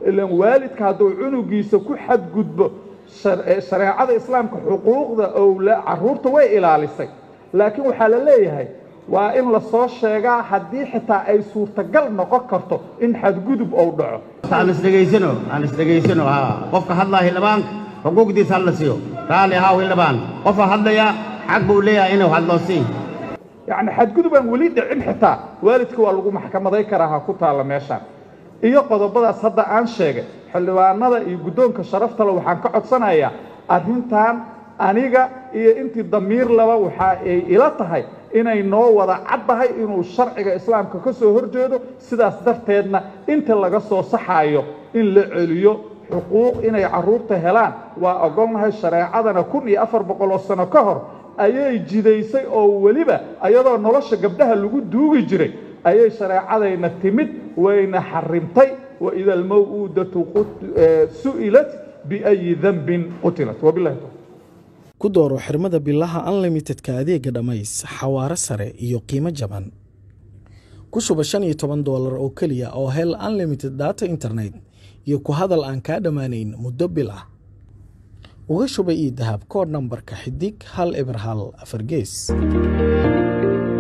ilaan waalidka hadduu cunugiisa ku xadgudbo shareecada islaamka xuquuqda owla carruurta way ilaalisay laakiin waxaa la leeyahay waa in la soo sheegaa haddii xitaa ay suurtagal noqon karto in xadgudub ou dhaco aan isdhegaysano aan isdhegaysano haa qofka hadlaa hildhibaanka xuquuqdiisa hala siiyo raalli ahaa hildhibaan qofa hadlaya xaq buu leeyahay inuu hadlo sii yacni xadgudub aan weli dhicin xitaa waalidka waa lagu maxkamaday karaa ha ku taalla meeshaan iyo qodobadaas hadda aan sheegay xildhibaanada iyo guddoonka sharaftale waxaan ka codsanayaa arrintan aniga iyo intii damiir laba waxa ay ila tahay inay noo wada caddahay inuu sharciga islaamka ka soo horjeedo sidaas darteedna inta laga soo saxaayo in la celiyo xuquuq inay carruurta helaan waa ogolnahay shareecadana kun iyo afar boqol oo sano ka hor ayay jidaysay oo weliba ayadoo nolosha gabdhaha lagu duugi jiray ayay shareecadayna timid wayna xarimtay waida almaw'uudatu su'ilat biayi dambin qutilat wabilahi tawfiiq ku dooro xirmada bilaha unlimitedka adeega dhammays xawaare sare iyo qiimo jaban ku shuba shan iyo toban doolar oo keliya oo hel unlimited data internet iyo ku hadal aan kaa dhammaanayn muddo bil ah uga shuba ii dahab koodh nambarka xidig hal eber hal afar gees